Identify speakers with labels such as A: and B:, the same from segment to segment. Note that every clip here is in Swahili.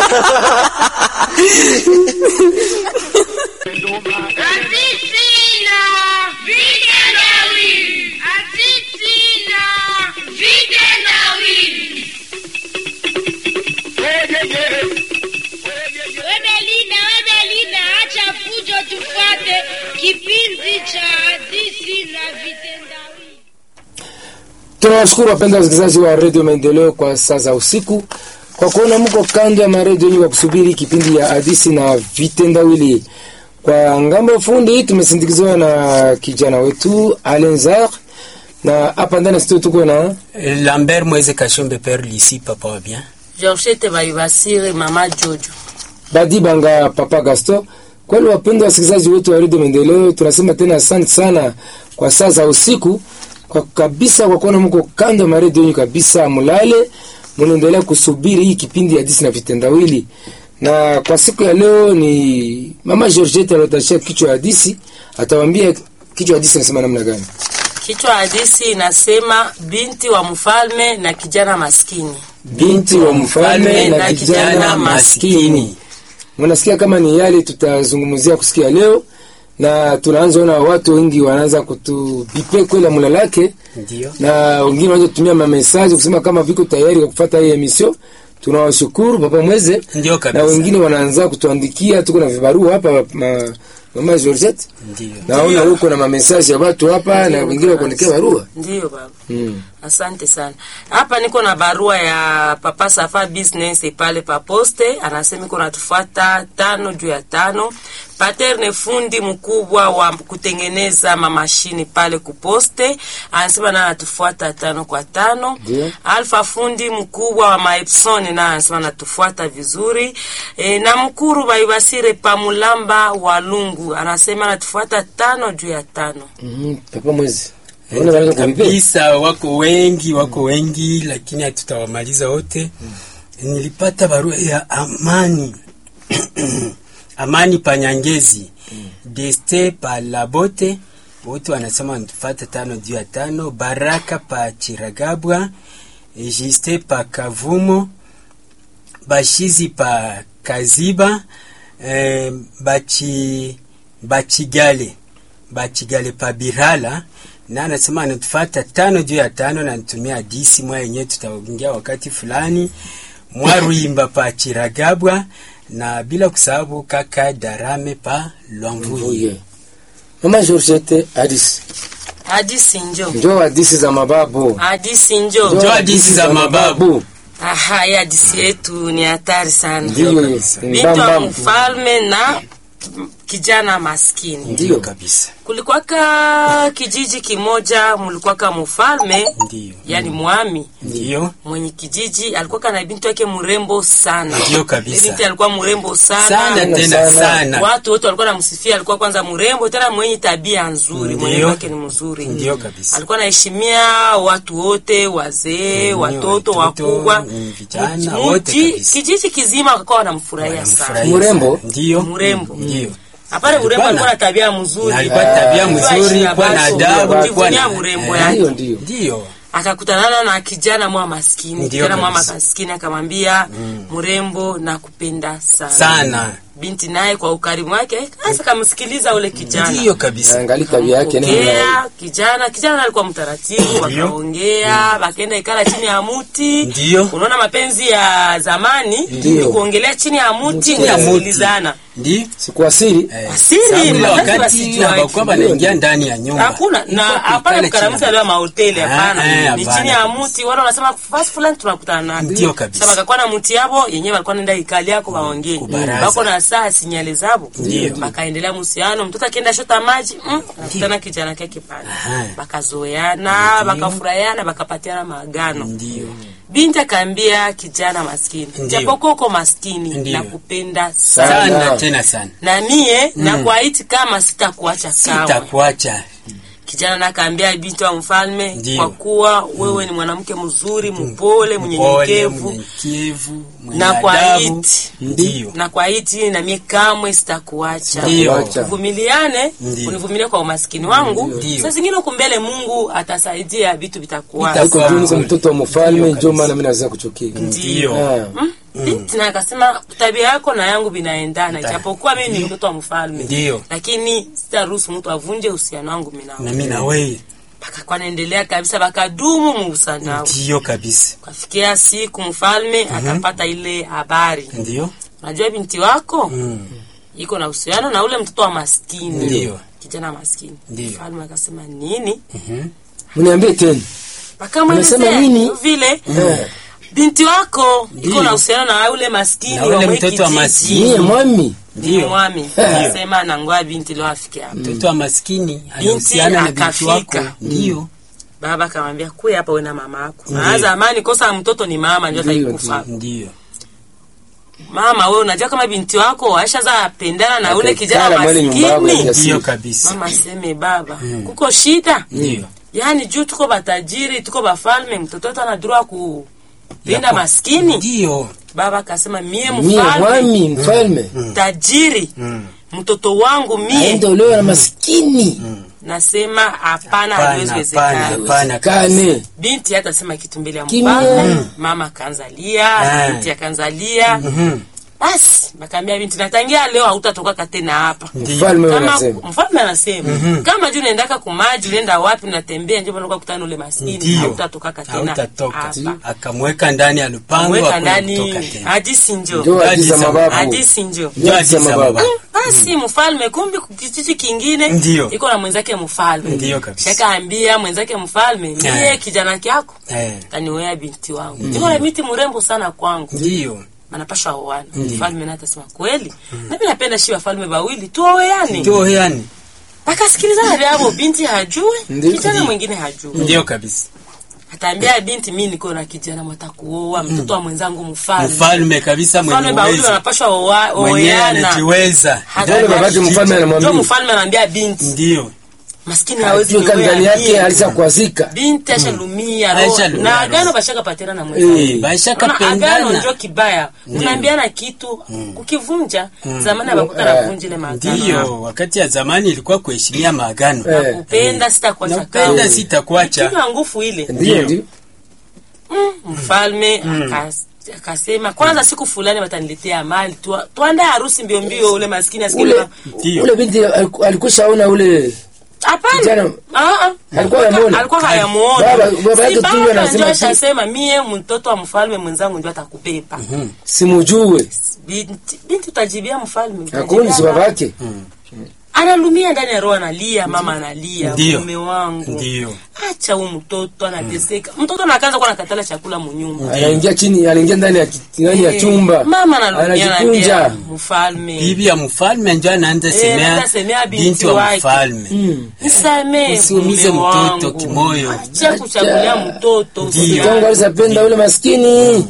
A: Adisina vitendawili. Adisina vitendawili. Wedelina, Wedelina, acha fujo tufate kipindi cha hadisi na vitendawili.
B: Tunawashukuru wapenda wasikilizaji wa redio Maendeleo kwa saa za usiku kwa kuona mko kando ya maredio yenye kwa kusubiri kipindi ya hadisi na vitendawili. Kwa ngambo ya fundi tumesindikizwa na kijana wetu Alenzar, na hapa ndani ya studio tuko na
C: Lambert Mweze Kashombe Père Lisi papa wa bien.
D: Georgette Bayibasire mama Jojo.
B: Badi Banga Papa Gaston. Kweli wapendwa wasikilizaji wetu wa redio Maendeleo, tunasema tena asante sana kwa saa za usiku kwa kabisa, kwa kuona mko kando ya maredio yenyu kabisa, mulale munaendelea kusubiri hii kipindi ya hadisi na vitendawili. Na kwa siku ya leo ni mama Georgette anatashia kichwa ya hadisi, atawambia kichwa ya hadisi nasema namna gani.
D: Kichwa hadisi inasema binti wa mfalme na kijana maskini.
B: Binti wa mfalme na kijana maskini. Mnasikia kama ni yale tutazungumzia kusikia leo, na tunaanza ona watu wengi wanaanza kutubipe kwela mulalake
C: Ndio.
B: na wengine wanaanza kutumia mamesaji kusema kama viko tayari kwa kufuata hii emission. Tunawashukuru papa Mweze,
C: Ndio
B: na
C: kabisa.
B: wengine wanaanza kutuandikia, tuko na vibarua hapa ma, mama Georgette,
C: Ndio.
B: naona huko na mamesaji ya watu hapa na wengine wakuandikia barua
D: Ndiyo baba.
B: mm.
D: Asante sana. Hapa niko na barua ya Papa Safa Business pale pa poste, anasema iko natufuata tano juu ya tano. Paterne fundi mkubwa wa kutengeneza mamashini pale kuposte, anasema na anatufuata tano kwa tano.
B: Ndio.
D: Alfa fundi mkubwa wa Maepson na anasema anatufuata vizuri. E, na mkuru Baibasire Pamulamba wa Lungu anasema anatufuata tano juu ya tano.
B: mm Papa Mweze, Unaona wanaanza kubipe?
C: Kabisa wako wengi, wako wengi lakini hatutawamaliza wote. Nilipata barua ya Amani. Amani Panyangezi. Deste pa Labote. Wote wanasema wanatufuata tano juu ya tano. Baraka pa Chiragabwa. Jiste pa Kavumo. Bashizi pa Kaziba. Eh, bachi Bachigale. Bachigale pa Birala na anasema anatufata tano juu ya tano na nitumia hadisi mwa yenyewe tutaongea wakati fulani mwaruimba pa Chiragabwa na bila kusahau kaka Darame pa Lwamvuye.
B: Mvuye. Mama Georgette, hadisi
D: Hadisi njo.
B: njoo hadisi za mababu
D: Hadisi njo.
C: Njoo hadithi za mababu.
D: Aha, hii hadisi yetu ni hatari sana.
B: Ndiyo,
D: Binti wa
B: mbambam.
D: mfalme na kijana maskini.
C: Ndiyo kabisa.
D: Kulikuwaka kijiji kimoja, mulikuwaka mfalme,
C: Ndiyo.
D: yani mwami
C: Ndiyo.
D: mwenye kijiji alikuwa na binti wake mrembo sana.
C: Ndiyo kabisa.
D: Ile Binti alikuwa mrembo sana.
C: Sana tena
B: sana.
C: sana.
D: Watu wote walikuwa namsifia, alikuwa kwanza mrembo tena mwenye tabia nzuri, mwenye
C: Ndiyo.
D: wake ni mzuri.
C: Ndiyo kabisa.
D: Alikuwa anaheshimia watu wote, wazee,
C: Mm,
D: watoto,
C: watoto,
D: wakubwa,
C: mm, vijana,
D: Mji-
C: wote
D: mji-
C: kabisa.
D: kijiji kizima wakawa wanamfurahia sana.
C: Wanamfurahia
B: Mrembo?
C: sana. Ndiyo.
D: Mrembo.
C: Ndiyo.
D: Hapana, urembo
C: Alikuwa
D: alikuwa
C: na-
D: na tabia mzuri,
C: Na alikuwa tabia mzuri, kuwa na adabu, kuwa
D: kujivunia
C: na
D: urembo
C: eh,
D: yake.
B: Ndiyo, ndiyo.
C: Ndiyo.
D: Akakutanana na kijana mwa maskini,
C: Ndiyo
D: kijana mwa
C: kabisa.
D: maskini akamwambia, mrembo na kupenda sana.
C: Sana.
D: Binti naye kwa ukarimu wake hasa kamsikiliza ule kijana.
C: Ndiyo kabisa.
B: Angali tabia yake nini na
D: Ongea, kijana kijana alikuwa mtaratibu, wakaongea wakaenda ikala chini ya muti.
C: Ndiyo.
D: Unaona mapenzi ya zamani
B: Ndiyo.
D: ni kuongelea chini ya muti,
C: Chini ya muti.
D: kusikilizana.
C: Ndiyo.
B: sikuasiri
C: Eh,
D: Asili,
C: sababu ile
D: mapenzi
C: wakati
D: wasijue.
C: hawakuwa wanaingia ndani ya nyumba.
D: Hakuna na
C: Ilikuwa
D: hapana
C: kuikala
D: kukaramusa
C: chini.
D: leo mahoteli
C: Ah, eh,
D: hapana. Ni
C: hapana
D: chini ya
C: kabisa.
D: muti, wale wanasema fasi fulani tunakutana nayo.
C: Ndiyo kabisa.
D: Sasa bakakuwa na muti yabo yenyewe walikuwa nenda ikali yako baongee.
C: kubaraza.
D: Bako na saa sinyale zabo.
C: Ndiyo.
D: Bakaendelea musiano, mtoto akienda shota maji, mm, anakutana kijana kake pale.
C: Aha.
D: Bakazoeana, bakafurahiana, bakapatiana maagano.
C: Ndiyo.
D: Binti akaambia kijana maskini,
C: Ndiyo.
D: japokuwa uko maskini
C: Ndiyo.
D: nakupenda sana.
B: Sana.
C: Sana tena sana.
D: Na mie nakuahidi kama sitakuacha kamwe.
C: Sitakuacha.
D: Kijana nakaambia binti wa mfalme,
C: Ndiyo.
D: kwa kuwa wewe ni mwanamke mzuri, mpole,
C: Pole,
D: mnyenyekevu
C: mnyenyekevu, mwenye
D: na kwa
C: adabu.
D: iti
C: Ndiyo.
D: na kwa iti na mie kamwe sitakuacha.
C: Ndiyo.
B: Acha.
D: Uvumiliane,
C: Ndiyo.
D: univumilie kwa umaskini wangu.
C: Ndiyo.
D: Sasa zingine huku mbele Mungu atasaidia vitu vitakuwa.
C: Vitakuwa.
B: iko juu niko mtoto wa mfalme, ndio maana mimi naweza kuchukia.
C: Ndiyo.
B: Ah.
D: binti na akasema tabia yako na yangu vinaendana ijapokuwa mimi ni mtoto wa mfalme
C: Ndio.
D: lakini sitaruhusu mtu avunje uhusiano wangu mimi
C: na
D: nawe
C: mimi na wewe
D: bakakuwa naendelea kabisa bakadumu muhusiano
C: ndio kabisa
D: kafikia siku mfalme akapata ile habari
C: ndio
D: unajua binti wako
C: mm.
D: iko na uhusiano na ule mtoto wa maskini
C: Ndio.
D: kijana maskini
C: Ndio.
D: mfalme akasema nini
B: mniambie tena
D: Bakamwelezea
B: Unasema nini?
D: vile
B: Eh.
D: binti wako iko
C: Ndio.
D: na uhusiano na ule maskini
C: Na ule
D: wa mwe
C: mtoto wa
D: kijiji.
C: maskini.
B: mie mwami
C: Ndio.
D: mwami akasema nangoa binti leo afike hapa
C: mtoto wa maskini anahusiana na binti
D: akafika.
C: wako ndio
D: baba akamwambia kuya hapa wewe na mama yako na zamani kosa ya mtoto ni mama ndio
B: Ndio,
D: ataikufa
C: ndio
D: mama wewe unajua kama binti wako aishaza pendana na ule kijana
B: Akakala mwele nyumbako
D: maskini
B: ya-
C: ndio kabisa
D: mama aseme baba kuko shida
C: ndio
D: yaani juu tuko batajiri tuko bafalme mtoto wetu anadurua kulinda
C: Yako.
D: maskini
C: ndio
D: baba akasema mie
B: mie
D: mfalme
B: mwami mfalme
D: tajiri
C: Mm.
D: mtoto wangu mie
B: aende olewa na maskini
D: nasema hapana
C: hapana
D: haliwezi
C: hapana
D: wezekana
C: hapana
B: kane
D: binti hata sema kitu mbele ya
B: Kimya.
D: mfalme mama akaanzalia
C: Ah.
D: binti akaanzalia
C: Mhm.
D: basi bakaambia binti natangia leo hautatoka tena hapa
B: mfalme
D: kama
B: anasema
D: mfalme anasema kama juu unaendaka kumaji unaenda wapi unatembea njo unakuwa kutana ule maskini
C: ndio
D: hautatokaka tena
C: hautatoka
D: hapa
C: akamweka ndani ya lupango
D: mweka
C: hakuna
D: ndani
C: kutoka tena
D: hadisi njo
B: ndio hadithi za
C: Hadithi za
B: mababu
D: hadisi njo
B: Ndio hadithi za
C: Ndio
B: mababu
C: hadithi
D: basi mfalme kumbi kijiji kingine
C: Ndio.
D: iko na mwenzake mfalme
C: Ndio kabisa.
D: shakaambia mwenzake mfalme mie
C: Eh.
D: kijana kyako
C: Eh,
D: kaniwea binti wangu niko na binti mrembo sana kwangu
C: ndio
D: anapasha oana mfalme naye atasema kweli nami napenda shi wafalme wawili tuoweane
C: ndio yani
D: akasikilizana vyavo binti hajue
B: Ndio.
D: kijana
C: Ndio.
D: mwingine hajue
C: ndio kabisa
D: ataambia binti mi niko na kijana mwatakuoa mtoto wa mwenzangu mfalme
C: mfalme kabisa
D: mfalme
C: mwenye
D: wawili
C: uwezo
D: wanapashwa oa-
C: mwenyewe
D: oweana
C: anajiweza
B: Ndio babake mfalme anamwambia.
D: Ndio mfalme anaambia binti
C: ndio
D: maskini hawezi
B: ajue kama
D: niwea
B: ndani yake
D: mie.
B: alishakwazika
D: binti ashalumia roho.
C: Ashalumia
D: na
C: roho.
D: agano bashaka patena na mwenzake
C: Eh, bashaka
D: Unaona, agano
C: pendana
D: njo kibaya unaambiana kitu ukivunja zamani abakuta navunja ile maagano
C: ndio wakati ya zamani ilikuwa kuheshimia maagano
B: Eh.
D: nakupenda sitakuacha
C: napenda
D: kamwe.
C: sitakuacha
D: Kinywa nguvu ile
B: ndio ndio
D: mfalme akas- akasema kwanza siku fulani wataniletea mali Tua- tuandae harusi mbio mbio ule maskini asikie
B: ule
D: kama-
C: Ndio.
B: ule binti aliku- alikushaona ule
D: hapana
B: Kijana-
D: Ah, ah.
B: Alikuwa hayamuona?
D: alikuwa hayamuona
B: Baba- baba yake
D: Si
B: tu
D: baba
B: ndio anasema
D: ndio
B: tu-
D: ashasema mie mtoto wa mfalme mwenzangu ndio atakubeba
B: simujue
D: binti binti utajibia mfalme utajibia
B: akuni si
D: baba.
B: babake
D: analumia ndani ya roho analia mama analia
C: Ndio.
D: mume wangu
C: ndio
D: acha huyu mtoto anateseka mtoto anakaanza kuwa nakatala chakula munyumba
B: anaingia chini anaingia ndani ya ki- ndani ya chumba
D: mama analumia
B: anajikunja
D: analia mfalme
C: bibi ya mfalme njo anaanza
D: Eh,
C: semea
D: anaanza semea binti
C: binti wa
D: wake.
C: mfalme
B: Mm.
D: nisamee
C: Usiumize
D: mume
C: mtoto
D: wangu.
C: kimoyo.
D: acha kuchagulia mtoto
C: Ndio.
D: usiache.
B: Kitongo alisapenda ule maskini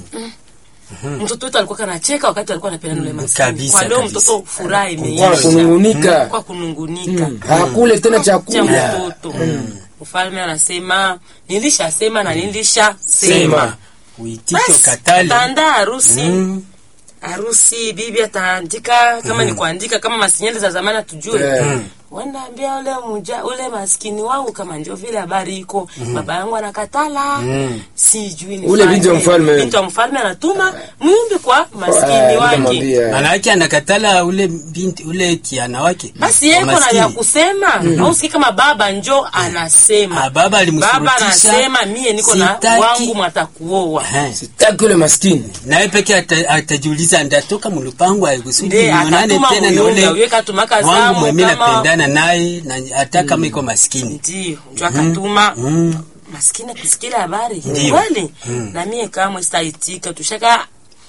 D: mtoto wetu alikuwa kanacheka wakati alikuwa anapenda ule maskini
C: kabisa,
D: kwa leo
C: kabisa.
D: mtoto furaha
B: kwa
D: imeisha
B: kunungunika
D: kwa kunungunika
B: hakule tena
D: cha
B: chakula
D: mtoto mfalme anasema nilishasema na nilishasema
B: Sema.
C: uitike
D: basi
C: ukatale
D: ataandaa harusi
C: Mm.
D: harusi bibi ataandika kama ni kuandika kama masinyali za zamani atujue
B: Eh.
D: wanaambia ule muja, ule maskini wangu kama ndio vile habari iko baba yangu anakatala sijui ni
B: Ule binti wa mfalme.
D: binti wa mfalme anatuma mwimbi kwa maskini
B: Eh,
D: wake
B: nikamwambia.
C: maana yake anakatala ule binti ule kiana wake
D: basi yeko na
C: Maskini.
D: vya kusema au siki kama baba njo anasema
C: Ah, baba alimshurutisha.
D: baba anasema mie niko na
C: Sitaki.
D: wangu mwatakuoa
C: Eh.
B: sitaki ule maskini
C: naye peke ata- atajiuliza ndatoka mulupango aikusudi
D: Nde,
C: nionane
D: akatuma
C: tena na
D: muyunga,
C: ule
D: uye katumaka
C: wangu
D: zamu
C: mwemi
D: kama-
C: napendana naye na hata kama iko maskini
D: ndio njo akatuma
C: Mm.
D: maskini kusikila habari
C: Ndio.
D: kweli na mie kamwe sitaitika tushaka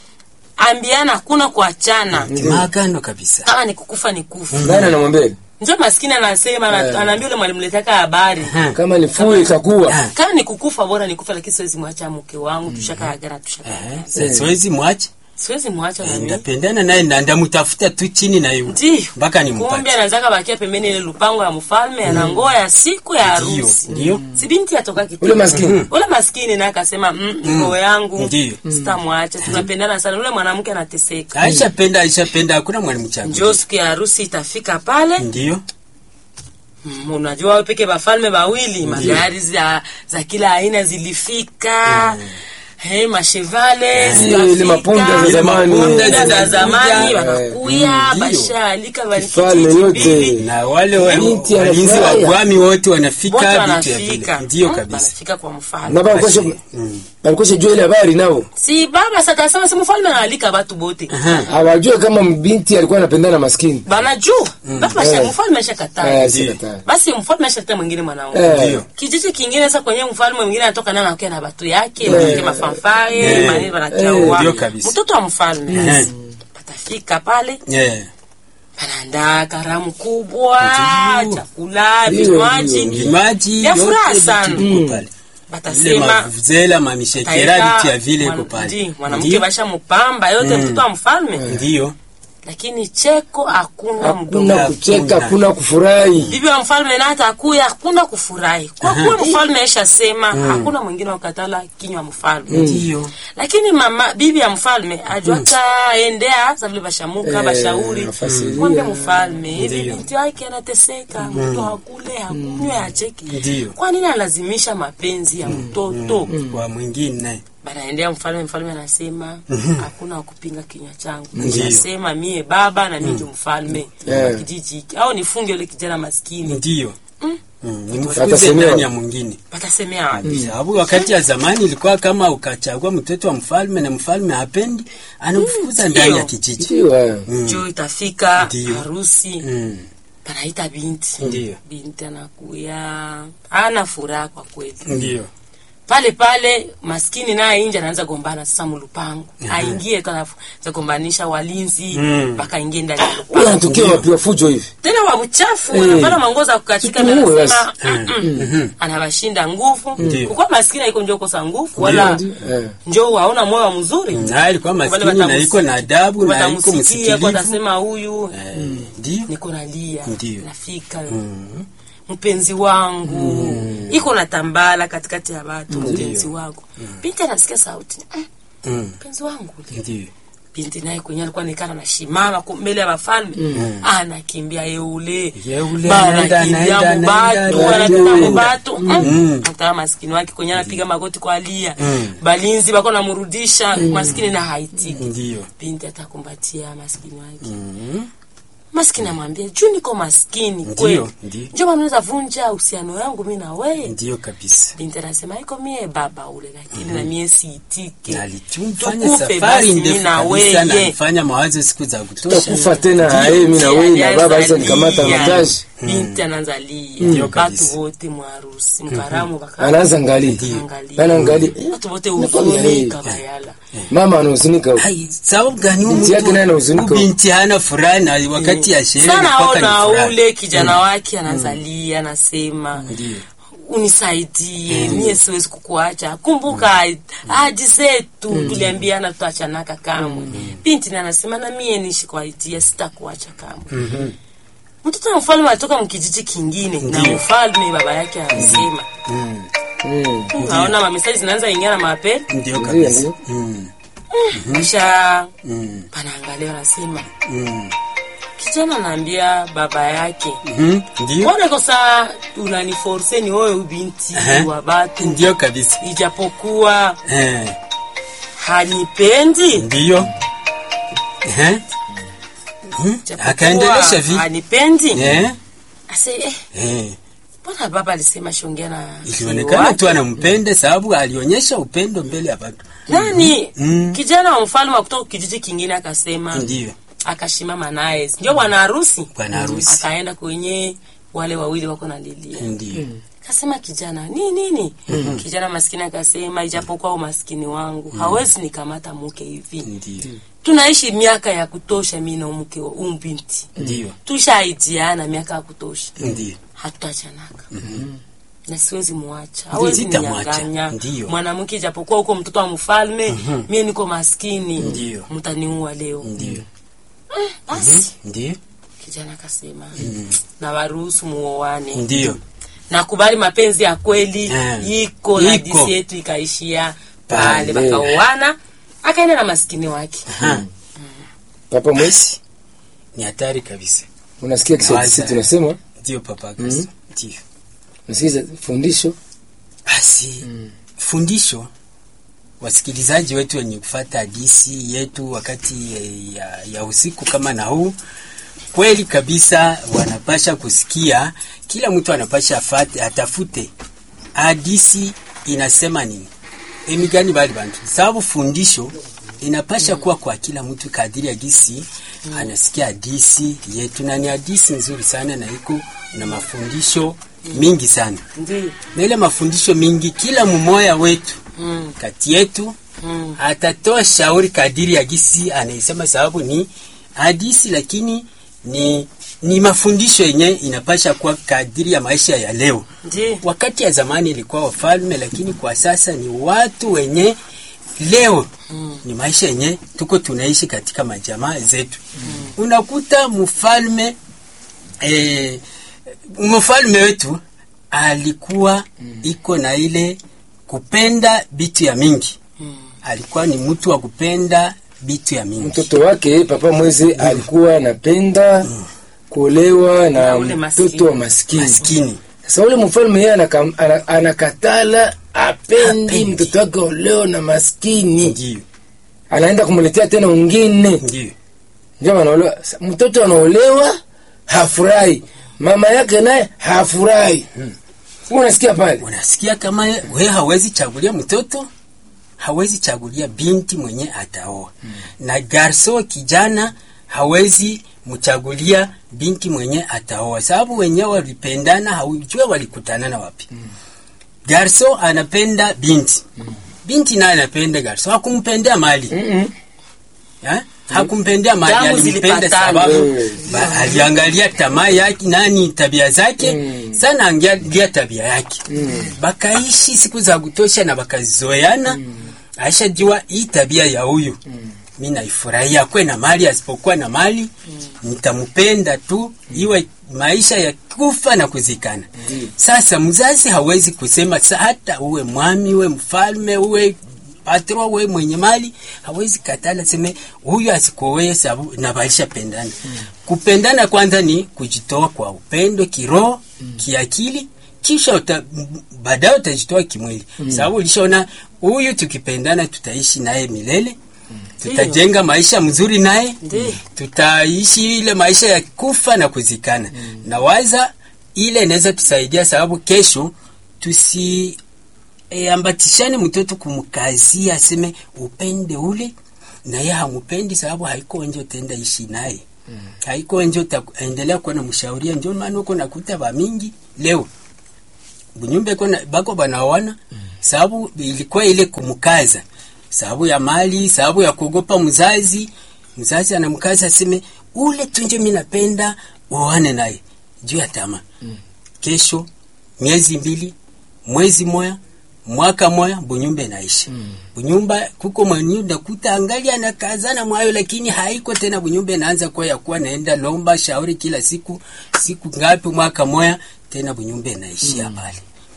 D: ambiana hakuna kuachana
C: maagano kabisa
D: kama ni kukufa ni kufa
B: nani anamwambia
D: njo maskini anasema ana- anaambia ule mwalimu letaka habari
C: Eh.
B: kama ni fue itakuwa
C: Eh.
D: kama ni kukufa bora ni kufa lakini siwezi mwacha mke wangu tushaka agana tushaka
C: Eh, sa- siwezi mwache
D: siwezi mwacha na mimi
C: ndapendana naye na ndamutafuta tu chini na yu
D: ndio
C: mpaka
D: kumbe
C: nimpate
D: anazaka bakia pembeni ile lupango ya mfalme anangoa ya siku ya
C: Ndio,
D: harusi
C: ndio.
D: si binti atoka kitu
B: ule maskini
D: ule maskini naye akasema mm, roho yangu
C: Ndio.
D: sitamwacha tunapendana sana ule mwanamke anateseka
C: aishapenda aishapenda hakuna mwalimu changu
D: njo siku ya harusi itafika pale
C: ndio
D: Mm, unajua wewe peke bafalme wawili magari za, za kila aina zilifika hey, mashevale
B: Eh,
D: Sud-Africa,
B: ile mapunda za
C: Ile
B: zamani.
C: mapunda
D: Punda za
C: za
D: zamani
C: zamani,
D: wanakuya
C: Mm, ndio.
D: bashaalika
B: Kifalme
D: balikijiji
B: yote.
D: mbili
C: na wale wa-
B: Binti
C: walinzi wa
B: anafurahia.
C: gwami wote wanafika
D: wote
C: vitu ya
D: wanafika
C: vile ndio
D: Mm,
C: kabisa
D: wanafika kwa mfalme
B: na balikosha
C: Mm.
B: balikosha jua ile habari nao
D: si baba sakasema si mfalme anaalika batu bote
B: hawajue kama mbinti alikuwa anapendana na maskini
D: banajua baba
B: Eh.
D: mfalme ashakataa
B: Eh,
C: Ndio.
B: sikataa.
D: basi mfalme ashatafuta mwingine mwanaume
B: Eh.
C: Ndio.
D: kijiji kingine sasa kwenye mfalme mwingine anatoka naye anakuwa na batu yake
B: Eh.
D: wanawake mafanfare
C: Eh.
D: manini
B: Eh.
D: wanachaua
C: Ndio kabisa.
D: mtoto wa mfalme
C: Eh.
D: patafika pale
C: Yeah.
D: panaandaa karamu kubwa
C: Ndio.
D: chakula
B: Ndio,
D: vinywaji
B: ndio.
C: vimaji
D: Ya furaha
C: yote
D: sana.
C: vitu viko pale ile
D: batasema
C: mavuzela mamishekera vitu ya vile iko pale
D: mwanamke
C: Ndio.
D: basha mupamba yote mtoto wa mfalme
C: ndio
D: lakini cheko hakuna mdomo
B: hakuna kucheka hakuna kufurahi
D: bibi wa mfalme na hata akuya hakuna kufurahi kwa kuwa mfalme aishasema hakuna mwingine wakatala kinywa mfalme
C: ndio
D: lakini mama bibi ya mfalme ajuaka endea sa vile bashamuka
B: Eh,
D: bashauri
B: afasiria.
D: mwambe mfalme hivi
C: Ndio.
D: binti wake anateseka mtoto hakule hakunywe acheki
C: Ndio.
D: kwa nini analazimisha mapenzi ya mtoto
C: kwa mwingine
D: banaendea mfalme mfalme anasema hakuna wa kupinga kinywa changu
C: Ndio.
D: nasema mie baba na mie ndio mfalme
B: Eh.
D: wa kijiji hiki au nifunge ule kijana maskini
C: ndio Mm, nimfukuze
B: Atasemewa.
C: ndani ya mwingine
D: patasemea wapi
C: sababu wakati ya zamani ilikuwa kama ukachagua mtoto wa mfalme na mfalme hapendi anamfukuza ndani ya
D: ndio.
C: kijiji
B: ndio eh.
D: juu itafika
C: Ndio.
D: harusi
C: Mm,
D: panaita binti
C: Ndio.
D: binti anakuya ana furaha kwa kweli
C: ndio
D: pale pale maskini naye inje anaanza gombana sasa mulupango aingie za gombanisha walinzi
C: Mm.
D: mpaka aingie ndani ya
B: Huyu
D: lupango
B: anatokea wapi wa fujo hivi
D: tena wa uchafu
B: Eh.
D: wanapana mangoza kukatika na
B: Tutumue
D: anasema
B: basi.
D: "Mm-mm." anawashinda nguvu
C: Ndio.
D: kukuwa maskini haiko njoo kosa nguvu wala
B: Ndio, eh.
D: njoo hauna moyo wa mzuri
C: na alikuwa
D: Wale
C: maskini na
D: watamus-
C: iko na adabu na iko
D: watamsikia kwa
C: msikilivu
D: atasema huyu
C: Eh, ndio
D: niko nalia
C: Ndio.
D: nafika mpenzi wangu iko na tambala katikati ya watu mpenzi wangu binti anasikia sauti "Mm,
C: Mm,
D: mpenzi wangu ule."
C: ndio
D: binti naye kwenye alikuwa nikana na shimama ku- mbele ya wafalme anakimbia yeule
C: Yeule,
D: banakimbia
C: anaenda, anaenda,
D: mubatu
C: anaenda,
D: anapita
C: anaenda.
D: mubatu
C: Mm.
D: ataa maskini wake kwenye anapiga magoti kwa alia
C: Mm.
D: balinzi bako namurudisha maskini na haitiki
C: ndio
D: binti atakumbatia maskini wake maskini amwambia juu niko maskini kweli
C: ndio.
D: njo manaweza vunja uhusiano yangu mi na weye
C: ndio kabisa
D: binti anasema iko mie baba ule lakini na mie siitike
C: na alitumfanya
D: Tukufe
C: safari
D: basi mi
C: ndefu
D: na
C: kabisa na
D: weye
C: alifanya mawazo siku za kutosha
B: takufa tena aye mi na wewe na baba sasa nikamata majaji
D: binti anaanza lia
C: Ndio kabisa.
D: batu wote mwarusi mkaramu baka
B: anaanza ngali
D: Angalia.
B: anaangali
D: watu wote
B: Nakwambia,
D: huzunika
B: eh.
D: bayala
B: mama anahuzunika huko.
C: Ai, sababu gani huyu
B: Binti yake
C: mtu-
B: naye anahuzunika.
C: huyu binti hana furaha na wakati ya sherehe
D: sana
C: mpaka ni
D: ona
C: furaha.
D: ule kijana wake anazalia anasema
C: Ndio.
D: unisaidie mie siwezi kukuacha kumbuka ahadi zetu tuliambiana tutaachanaka kamwe binti na anasema na mie nishi kwa itia sitakuacha kamwe mtoto wa mfalme alitoka mkijiji kingine na mfalme baba yake anasema
B: Mm.
D: naona mamesaji zinaanza ingia na mapema
C: ndio
B: Ndio,
C: kabisa
B: ndio.
C: Mm,
D: kisha
C: mm,
D: panaangalia anasema
C: mm.
D: kijana anaambia baba yake
C: Mhm, ndio
D: mbona kosa unaniforse ni wewe binti
C: Ehe.
D: wa batu
C: ndio kabisa
D: ijapokuwa
C: Eh,
D: hanipendi
C: ndio Ehe. Mhm,
D: Ijapokuwa
C: akaendelesha vi
D: hanipendi
C: Eh,
D: ase eh,
C: eh.
D: mbona baba alisema shongea na
C: ilionekana
D: wake?
C: tu anampenda sababu alionyesha upendo mbele ya watu
D: nani
C: Mm.
D: kijana wa mfalme wa kutoka kijiji kingine akasema
C: ndio
D: akashimama naye ndio bwana harusi
C: bwana harusi
D: akaenda kwenye wale wawili wako na lilia
C: ndio
D: kasema kijana ni nini kijana maskini akasema ijapokuwa umaskini wangu hawezi nikamata mke hivi
C: ndio
D: tunaishi miaka ya kutosha mi na mke wa huyu binti
C: ndio
D: tushaijiana miaka ya kutosha
C: ndio
D: hatutachanaka na siwezi muacha hawezi
C: sitamwacha.
D: ninyanganya
C: Ndiyo.
D: mwanamke ijapokuwa huko mtoto wa mfalme mie niko maskini
C: Ndiyo.
D: mtaniua leo
C: ndio
D: basi
C: ndio
D: kijana akasema na waruhusu muoane
C: ndio
D: nakubali mapenzi ya kweli
C: Eh.
D: iko na
C: Iko.
D: disi yetu ikaishia pale
B: Pale.
D: bakaoana akaenda na maskini wake
C: Ha,
B: papa mwesi
C: ni hatari kabisa
B: unasikia kiswahili
C: Waza.
B: sisi tunasema
C: ndio papa Kristo. ndio
B: unasikiza fundisho
C: basi fundisho wasikilizaji wetu wenye kufata hadisi yetu wakati eh, ya, ya usiku kama na huu kweli kabisa wanapasha kusikia kila mtu anapasha afate, atafute hadisi inasema nini emigani bali bantu sababu fundisho inapasha kuwa kwa kila mtu kadiri ya gisi anasikia hadisi yetu na ni hadisi nzuri sana na iko na mafundisho mingi sana
D: Ndiyo.
C: na ile mafundisho mingi kila mmoja wetu
D: Mm.
C: kati yetu
D: Mm.
C: atatoa shauri kadiri ya gisi anaisema, sababu ni hadisi, lakini ni ni mafundisho yenye inapasha kuwa kadiri ya maisha ya leo.
D: Ndiyo.
C: Wakati ya zamani ilikuwa wafalme, lakini kwa sasa ni watu wenye leo mm. ni maisha yenye tuko tunaishi katika majamaa zetu mm. unakuta mfalme eh, mfalme wetu alikuwa mm. iko na ile kupenda bitu ya mingi mm. alikuwa ni mtu wa kupenda bitu ya mingi
B: mtoto wake papa mwezi alikuwa anapenda kuolewa na
D: Na ule maskini.
B: mtoto wa maskini
C: maskini
B: sasa ule mfalme yeye anaka- ana- anakatala apendi
C: Hapendi.
B: mtoto wake oleo na maskini
C: ndio
B: anaenda kumletea tena ungine
C: ndio
B: ndio wanaolewa Sa- mtoto anaolewa hafurahi mama yake naye hafurahi hmm. unasikia pale
C: unasikia kama we hawezi chagulia mtoto hawezi chagulia binti mwenye ataoa mm. na garso kijana hawezi mchagulia binti mwenye ataoa sababu wenyewe walipendana haujue walikutanana wapi mm. garso anapenda binti mm. binti naye anapenda garso hakumpendea mali
B: Mm-mm.
C: Ha? hakumpendea mali
D: Damu
C: alimpenda
D: zilipatana.
C: sababu
B: Eh.
C: ba- aliangalia tamaa yake nani tabia zake
B: Mm.
C: sana angalia tabia yake
B: Mm.
C: bakaishi siku za kutosha na bakazoeana aishajua hii tabia ya huyu mi naifurahia kwe na mali asipokuwa na mali nitampenda tu iwe maisha ya kufa na kuzikana sasa mzazi hawezi kusema sa hata uwe mwami uwe mfalme uwe patro uwe mwenye mali hawezi katala seme huyu asikowe sababu na baisha pendana kupendana kwanza ni kujitoa kwa upendo kiroho kiakili kisha uta, m- baadaye utajitoa kimwili sababu ulishaona huyu tukipendana tutaishi naye milele tutajenga maisha mzuri naye
D: Ndiyo.
C: tutaishi ile maisha ya kufa na kuzikana na waza ile inaweza tusaidia sababu kesho tusi e, ambatishane mtoto kumkazia aseme upende ule na yeye hamupendi sababu haiko nje utaenda ishi naye mm. haiko nje utaendelea kuwa na mshauria ndio maana uko nakuta ba mingi leo bunyumba iko na- bako banaoana mm. sababu ilikuwa ile kumkaza sababu ya mali sababu ya kuogopa mzazi mzazi anamkaza aseme ule tunje mimi napenda uoane naye juu ya tamaa mm. kesho miezi mbili mwezi moya mwaka moya bunyumba inaisha mm. bunyumba kuko mwenye nakuta angali anakazana mwayo lakini haiko tena bunyumba inaanza kuwa ya kuwa naenda lomba shauri kila siku siku ngapi mwaka moya tena bunyumba inaishia pale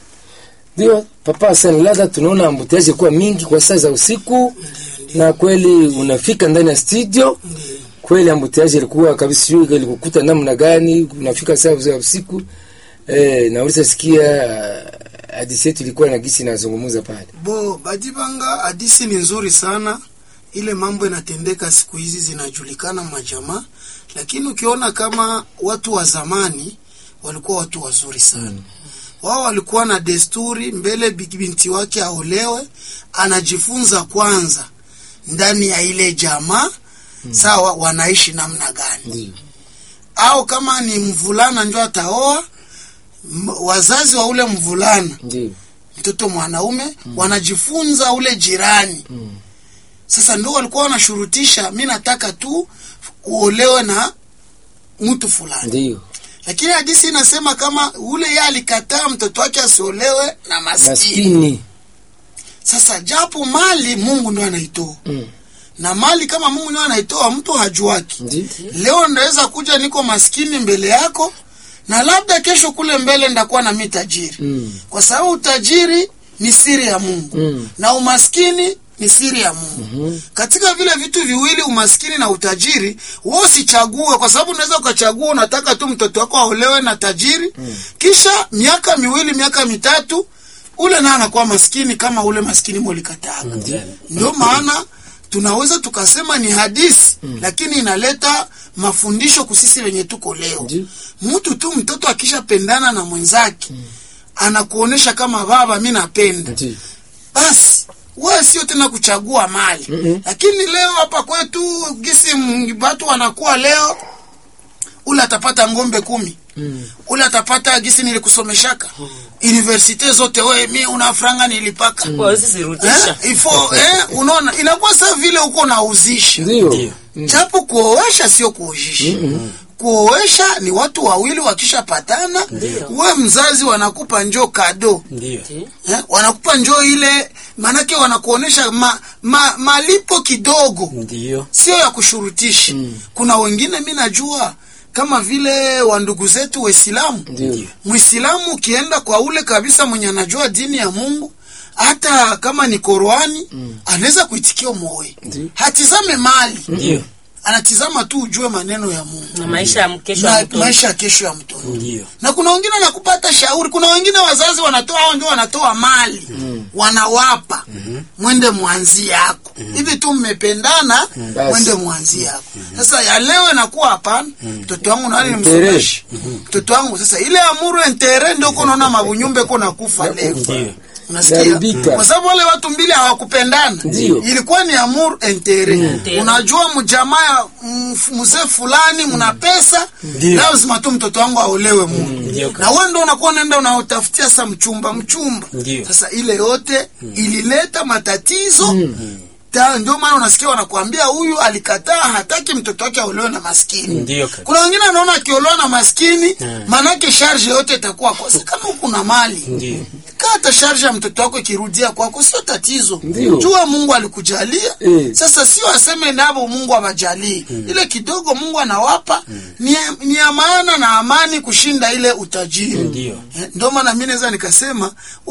B: ndio papa Hassan Lada, tunaona ambutiaje kuwa mingi kwa saa za usiku, na kweli unafika ndani ya studio kweli ambutiaje ilikuwa kabisa, sijui ilikukuta namna gani, unafika saa za usiku eh, na ulisasikia uh, hadithi yetu ilikuwa na gisi inazungumza pale.
E: Bo Badibanga, hadisi ni nzuri sana. Ile mambo inatendeka siku hizi zinajulikana majamaa, lakini ukiona kama watu wa zamani walikuwa watu wazuri sana mm. Wao walikuwa na desturi mbele bi- binti wake aolewe, anajifunza kwanza ndani ya ile jamaa mm. Sawa, wanaishi namna gani au kama ni mvulana njo ataoa m- wazazi wa ule mvulana
B: Ndio
E: mtoto mwanaume mm. wanajifunza ule jirani mm. Sasa ndio walikuwa wanashurutisha, mi nataka tu uolewe na mtu fulani,
B: ndio
E: lakini hadisi inasema kama ule yeye alikataa mtoto wake asiolewe na maskini.
B: maskini
E: Sasa japo mali Mungu ndo anaitoa
B: mm.
E: na mali kama Mungu ndo anaitoa, mtu hajuaki.
B: ndio
E: Leo ndaweza kuja niko maskini mbele yako, na labda kesho kule mbele ndakuwa na mi tajiri
B: mm.
E: kwa sababu utajiri ni siri ya Mungu
B: Mm.
E: na umaskini ni siri ya Mungu.
B: Mhm.
E: Katika vile vitu viwili, umaskini na utajiri, wewe usichague, kwa sababu unaweza ukachagua unataka tu mtoto wako aolewe na tajiri kisha miaka miwili miaka mitatu ule naye anakuwa maskini kama ule maskini molikataka ndio maana tunaweza tukasema ni hadisi lakini inaleta mafundisho kusisi wenye tuko leo
B: Ndiyo.
E: mtu tu mtoto akishapendana na mwenzake anakuonesha kama baba mi napenda
B: Ndiyo.
E: basi wewe sio tena kuchagua mali
B: Mm-mm.
E: lakini leo hapa kwetu gisi m- watu wanakuwa leo ule atapata ngombe kumi
B: Mm.
E: ule atapata gisi nilikusomeshaka universite zote we mi una franga nilipaka
D: Wawezi zirudisha.
E: eh, ifo eh, unaona inakuwa saa vile uko unauzisha
B: Ndiyo.
E: japo kuoesha sio kuozisha kuoesha ni watu wawili wakishapatana we mzazi wanakupa njoo kado
C: ndio
E: eh, wanakupa njoo ile maanake wanakuonesha ma, ma, malipo kidogo
C: ndio
E: sio ya kushurutisha kuna wengine mi najua kama vile wandugu zetu waislamu
B: Ndiyo.
E: mwislamu ukienda kwa ule kabisa mwenye anajua dini ya mungu hata kama ni Qurani anaweza kuitikia moyo
B: Ndiyo.
E: hatizame mali
C: ndio
E: anatizama tu ujue maneno ya mungu
D: na maisha ya mkesho ya
E: na
D: mtoto.
E: maisha ya kesho ya mtoto
C: ndio
E: na kuna wengine wanakupata shauri kuna wengine wazazi wanatoa hao ndio wanatoa mali wanawapa mwende mwanzi yako hivi tu mmependana
B: Basi.
E: mwende mwanzi yako sasa ya leo inakuwa hapana mtoto wangu nani
B: Mtere.
E: nimsomeshe mtoto wangu sasa ile amuru entere ndio uko naona mabunyumbe ko nakufa leo
C: ndio
E: unasikia
B: Zaribika.
E: kwa sababu wale watu mbili hawakupendana
B: Ndio.
E: ilikuwa ni amour intere
D: Intere.
E: unajua mjamaa mm, mzee fulani mna pesa
C: Ndio.
E: lazima tu mtoto wangu aolewe mungu
C: Ndio.
E: na wewe ndo unakuwa unaenda unaotafutia sa mchumba mchumba
C: Ndio.
E: sasa ile yote ilileta matatizo Ta- ndio maana unasikia wanakuambia huyu alikataa hataki mtoto wake aolewe na maskini
C: Ndio kaka.
E: kuna wengine anaona akiolewa na maskini
C: Mm.
E: manake sharge yote itakuwa kosa kama huku na mali
C: ndio
E: kata sharge ya mtoto wako ikirudia kwako sio tatizo
B: Ndio.
E: jua mungu alikujalia
B: Eh.
E: sasa sio aseme navo mungu awajalii ile kidogo mungu anawapa ni, ni ya maana na amani kushinda ile utajiri
C: Ndio.
E: Eh, ndio maana mi naweza nikasema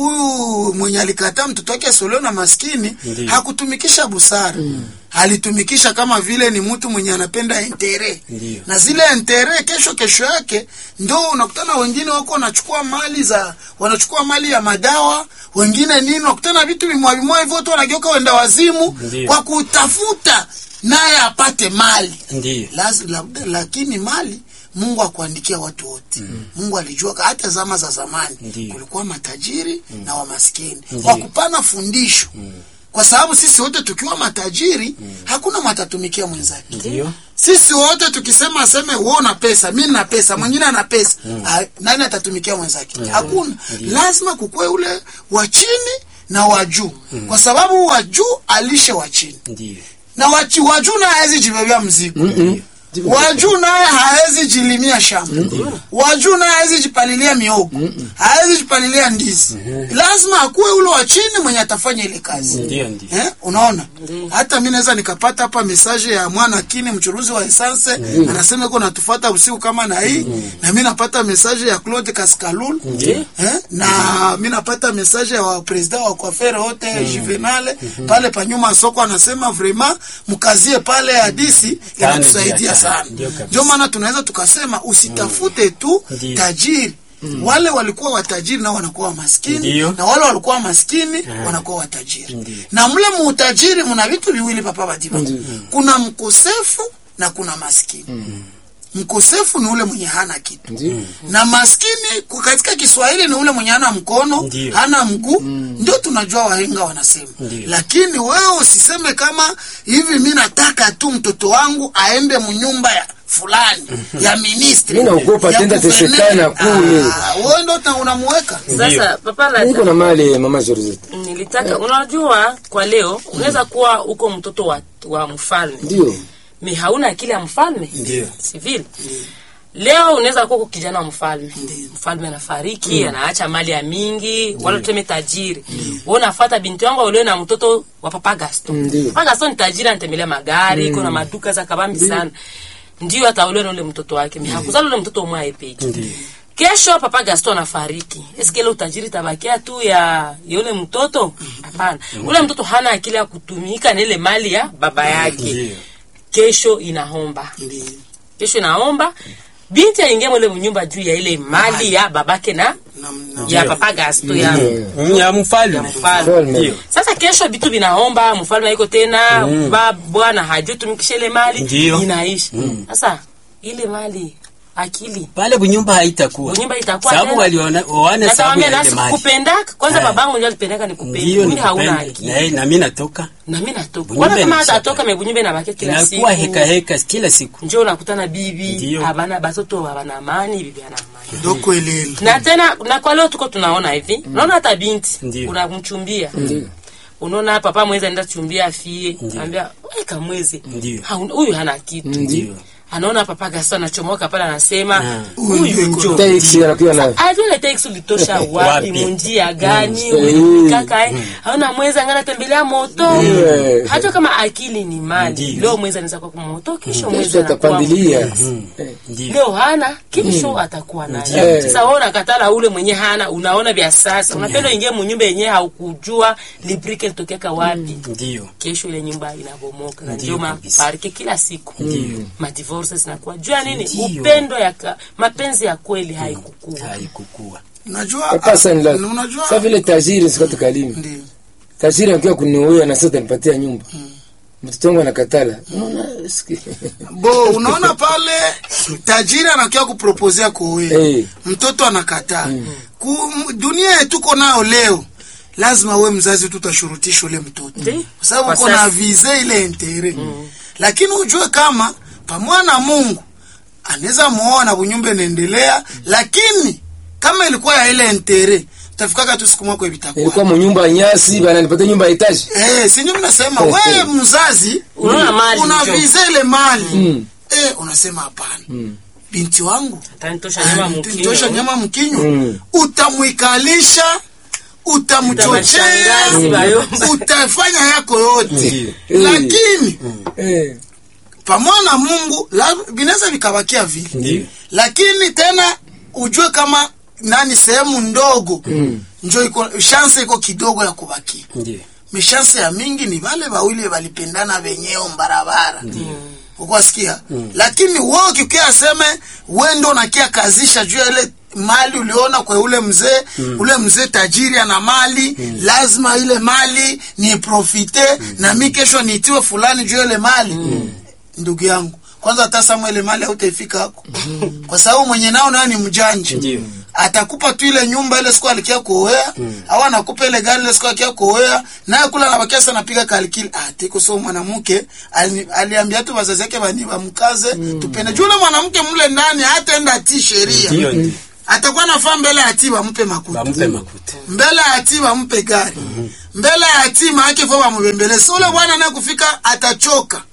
E: huyu mwenye alikataa mtoto wake asiolewe na maskini
C: Ndio.
E: hakutumikisha busara alitumikisha kama vile ni mtu mwenye anapenda entere
C: Ndio.
E: na zile entere kesho kesho yake ndo unakutana wengine wako wanachukua mali za wanachukua mali ya madawa wengine nini unakutana vitu vimwa vimwa hivyo watu wanageuka wenda wazimu
C: Ndio.
E: kwa kutafuta naye apate mali
C: ndio
E: Laz, labda, lakini mali mungu akuandikia watu wote mungu alijua ka- hata zama za zamani
C: Ndiyo.
E: kulikuwa matajiri na wamaskini
C: Ndiyo.
E: kwa kupana fundisho kwa sababu sisi wote tukiwa matajiri hakuna matatumikia mwenzake
C: ndio
E: sisi wote tukisema aseme wewe una pesa mi na pesa mwingine ana pesa ah, nani atatumikia mwenzake hakuna lazima kukue ule wa chini na wa juu kwa sababu wa juu alishe wa chini
C: ndio
E: na wachi- wa juu naye hawezi jibebea mzigo
B: Mm-mm.
E: wa juu naye hawezi jilimia shamba wa juu naye hawezi jipalilia miogo hawezi jipalilia ndizi lazima akuwe ule wa chini mwenye atafanya ile kazi
C: ndio ndio
E: Eh, unaona hata mi naweza nikapata hapa mesaje ya mwana kini mchuruzi wa esanse anasema iko natufata usiku kama na hii na mi napata mesaje ya Claude Kaskalul
C: Ndiyo.
E: eh, na mi napata mesaje ya wapresida wa kwafere wote Juvenale pale panyuma soko anasema vraiment mkazie pale hadisi
C: Tano
E: inatusaidia
C: juu ya
E: sana
C: tano. Ndio kabisa.
E: ndio maana tunaweza tukasema usitafute tu
C: Ndiyo.
E: tajiri wale walikuwa watajiri nao wanakuwa maskini
C: Ndiyo.
E: na wale walikuwa maskini wanakuwa watajiri
C: Ndiyo.
E: na mle muutajiri muna vitu viwili papa badiba kuna mkosefu na kuna maskini mkosefu ni ule mwenye hana kitu
B: Ndiyo.
E: na maskini kwa katika kiswahili ni ule mwenye hana mkono
C: Ndiyo.
E: hana mguu ndio tunajua wahenga wanasema
C: Ndiyo.
E: lakini wewe usiseme kama hivi mi nataka tu mtoto wangu aende mnyumba ya fulani ya ministri
B: Mi naogopa
E: ya
B: tenda
E: guverneri.
B: tesekana kule.
E: Ah, wewe ndo ta- unamuweka
D: sasa papa la-
B: niko na mali mama Georgette.
D: nilitaka unajua kwa leo unaweza kuwa uko mtoto wa, wa mfalme
B: Ndio.
D: mi hauna akili ya mfalme
C: Ndio.
D: sivile leo unaweza kuwa uko kijana wa mfalme mfalme anafariki anaacha mali ya mingi wala tuseme tajiri wewe unafuata binti yangu aolewe na mtoto wa papa Gaston
B: Ndio.
D: papa Gaston ni tajiri anatembelea magari kuna maduka za kabambi sana ndio ataolewa na ule mtoto wake mi hakuzala ule mtoto mwae peke kesho papa Gaston anafariki eske ile utajiri tabakia tu ya ya ule mtoto hapana ule mtoto hana akili ya kutumika na ile mali ya baba yake
C: Ndio.
D: kesho inaomba kesho inaomba binti aingia mwele mnyumba juu ya ile mali ya babake na
E: na, na,
D: ya papa gasto ya
C: Mm, ya mfalme
D: mfalme
B: Mfalme.
C: Ndio.
D: sasa kesho vitu vinaomba mfalme haiko tena ba bwana hajui tumikishe ile mali
C: Ndio.
D: inaisha sasa ile mali akili
C: pale bunyumba haitakuwa
D: Bunyumba itakuwa
C: sababu
D: tena.
C: waliona waone sababu
D: natamwambia
C: ya ile
D: nasi
C: mali
D: kupendaka kwanza
C: Eh.
D: babangu ndio alipendaka nikupenda
C: ndio
D: mimi hauna
C: nikupenda
D: akili
C: na yeye- na mimi natoka
D: na mimi natoka
C: Bunyumba
D: kwanza kama
C: inashaka.
D: atatoka mebunyumba inabaki kila siku
C: inakuwa heka heka kila siku
D: njoo unakutana bibi
C: Ndio.
D: abana batoto abana amani bibi ana amani
E: ndo kwelele
D: na tena na kwa leo tuko tunaona hivi unaona hata binti
C: Ndio.
D: unamchumbia unaona papa mwezi anaenda chumbia afie anambia weka mwezi
C: Ndio.
D: Ha, huyu hana kitu
C: ndio
D: anaona papa gasa anachomoka pale anasema
C: Ah.
D: huyu njo
B: Taxi anakuwa na
D: ajua ile teksi ulitosha wapi
C: Wapi?
D: munjia gani
B: Mm.
D: kaka eh aona mwezi angana tembelea moto
B: Mm.
D: hata kama akili ni mali
C: Ndio.
D: leo mwezi anaweza kuwa kwa moto kesho mwezi
B: kesho
D: anakuwa
B: atapandilia
C: Mm. ndio
D: leo hana kesho atakuwa nayo
B: Ndio.
D: sasa wewe unakatala ule mwenye hana unaona vya sasa unapenda ingie munyumba yenyewe haukujua librike litokeka wapi
C: ndio
D: kesho ile nyumba inabomoka na
C: Ndio
D: ndio
C: kabisa.
D: maparike kila siku madivorce zinakuwa jua nini
C: Ndio.
D: upendo ya ka, mapenzi ya kweli haikukua
C: haikukua
E: unajua
B: papa
E: ah,
B: sani la
E: unajua
B: sa vile tajiri sikati kalimi
E: ndio
B: tajiri anakuwa kuniuia na sasa atanipatia nyumba mtoto wangu anakatala unaona siki-
E: bo unaona pale tajiri anakia kupropozea kuoea
B: Eh.
E: mtoto anakataa Ku, m- dunia yetu tuko nayo leo lazima we mzazi tutashurutisha ule mtoto
D: Ndi.
E: kwa sababu
D: Kwa
E: uko na
D: sasa.
E: vize ile intere lakini ujue kama pamoja na mungu anaweza muoa na bunyumba inaendelea lakini kama ilikuwa ya ile intere utafikaka tu siku mwako vitakuwa
B: ilikuwa munyumba ya nyasi bananipatia nyumba ya etaji
E: Eh, sinyo mnasema wewe mzazi
D: Unaona mali
E: una
D: njo.
E: vize ile mali
B: Mm.
E: eh, unasema hapana binti wangu
D: atanitosha nyama
E: tosha
D: mkinyo
E: nyama mkinywa
B: Mm.
E: utamwikalisha utamchochea
D: Utamshangazi bayomba.
E: utafanya yako yote
B: Ndio.
E: lakini
B: Eh.
E: pamoja na mungu la- vinaweza vikabakia vile
C: Ndio.
E: lakini tena ujue kama nani sehemu ndogo njo iko shanse iko kidogo ya kubakia
C: ndio
E: mishanse ya mingi ni vale wawili walipendana wenyewe mbarabara ukwasikia lakini wewe ukikia aseme we ndo nakia kazisha juu ya ile mali uliona kwa ule mzee ule mzee tajiri ana mali lazima ile mali ni profite na mi kesho niitiwe fulani juu ya ile mali ndugu yangu kwanza hata sama ile mali hautaifika hako kwa sababu mwenye nao nayo ni mjanja
C: Ndio.
E: atakupa tu ile nyumba ile siku alikia kuoea au anakupa ile gari ile siku alikia kuoea naye kula anabakia sana anapiga kalikili ah tiko so mwanamke ali- aliambia tu wazazi yake bani bamkaze tupende juu ule mwanamke mle ndani hataenda ati sheria
C: ndio ndio
E: atakuwa nafaa mbele ya ati bampe makuta
C: bampe makuta
E: mbele ya ati bampe gari mbele ya ati maake fo bamubembeleza ule bwana naye kufika atachoka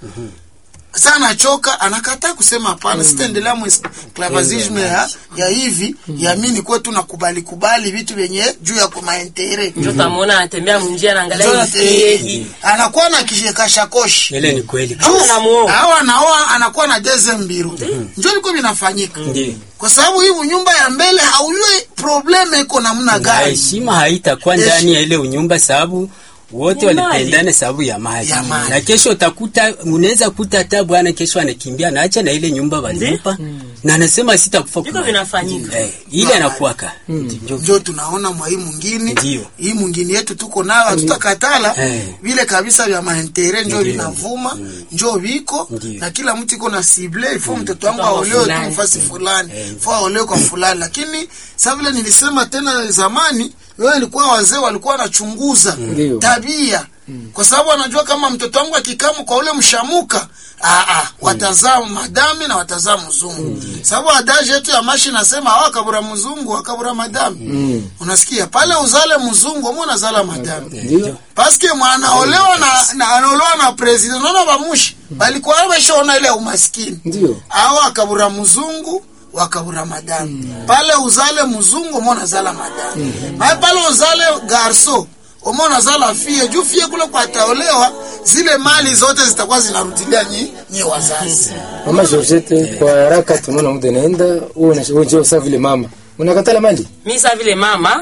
E: sasa anachoka anakataa kusema hapana sitaendelea mwisclavazisme ya, ya hivi ya mi nikuwe tu nakubali kubali vitu vyenye juu ya kumaentere
D: njo tamwona anatembea munjia naangalia
E: Jonathan,
D: ifiehi
E: anakuwa na kashakoshe
C: ile ni kweli
D: Au anamuoa.
E: au anaoa anakuwa na deze mbiru njo liko vinafanyika
C: ndio
E: kwa sababu hii nyumba ya mbele haujue probleme iko namna
C: na
E: gani
C: heshima haitakuwa
E: Hesh-
C: ndani ya ile unyumba sababu wote
D: Ni mali.
C: walipendana sababu ya mali.
E: Ya mali.
C: na kesho utakuta unaweza kuta hata bwana kesho anakimbia naacha na ile nyumba walimpa na anasema sitakufa
D: Viko
C: kwa-
D: vinafanyika.
C: eh, ile anakuwaka ndio
E: njo tunaona mwa hii mwingine
C: Ndio.
E: hii mwingine yetu tuko nayo hatutakatala
C: Eh.
E: vile kabisa vya maentere njo
C: Ndio.
E: vinavuma njo viko
C: Ndio.
E: na kila mtu iko na sible ifo mtoto wangu
D: Mtoto wa
E: aolewe tu
D: fulani.
E: mfasi fulani fo aolewe kwa fulani lakini sa vile nilisema tena zamani wewe ilikuwa wazee walikuwa wanachunguza
B: Ndio.
E: tabia kwa sababu wanajua kama mtoto wangu akikamu kwa ule mshamuka aa, aa, watazaa madami na watazaa mzungu sababu adaji yetu ya mashi nasema awa kabura mzungu akabura madami unasikia pale uzale mzungu ama unazala madami
B: ndio
E: paske mwanaolewa na, na anaolewa na president unaona bamushi balikuwa wameshaona ile umaskini
B: ndio
E: awa akabura mzungu wakabura madami pale uzale mzungu umo unazala madami mae pale uzale garso umo unazala fie juu fie kule kwa ataolewa zile mali zote zitakuwa zinarudilia nyi, nyi wazazi
B: mama Georgette kwa haraka tunaona muda naenda wewe unajua sasa vile mama unakatala mali
D: mi sa vile mama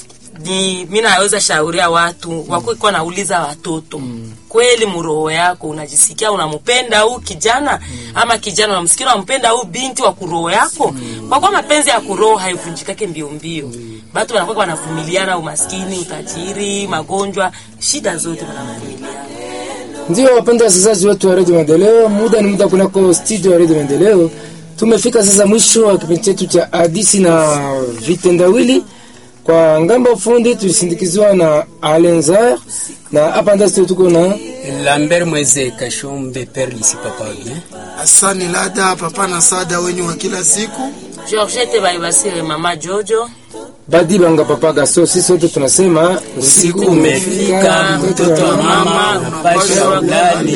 D: ni mi naweza shauria watu wakuwa nauliza watoto kweli muroho yako unajisikia unampenda huu kijana ama kijana unamsikia unampenda huu binti wa kuroho yako kwa kuwa mapenzi ya kuroho haivunjikake mbio mbio batu wanakuwa wanavumiliana umaskini utajiri magonjwa shida zote wanavumiliana
B: Ndio wapenda wasikilizaji wetu wa redio Maendeleo, muda ni muda kunako studio ya redio Maendeleo. Tumefika sasa mwisho wa kipindi chetu cha hadisi na vitendawili. Kwa ngambo fundi tulisindikizwa na Alenzar na hapa ndani studio tuko na
C: Lambert Mweze Kashombe Père Lisi Papa bien.
E: Asani Lada, papa na sada wenyu wa kila siku.
D: georgette baibasire mama jojo
B: Badi Banga Papa Gasto. Sisi wote tunasema
C: Usiku umefika, mtoto wa mama unapasha ulale.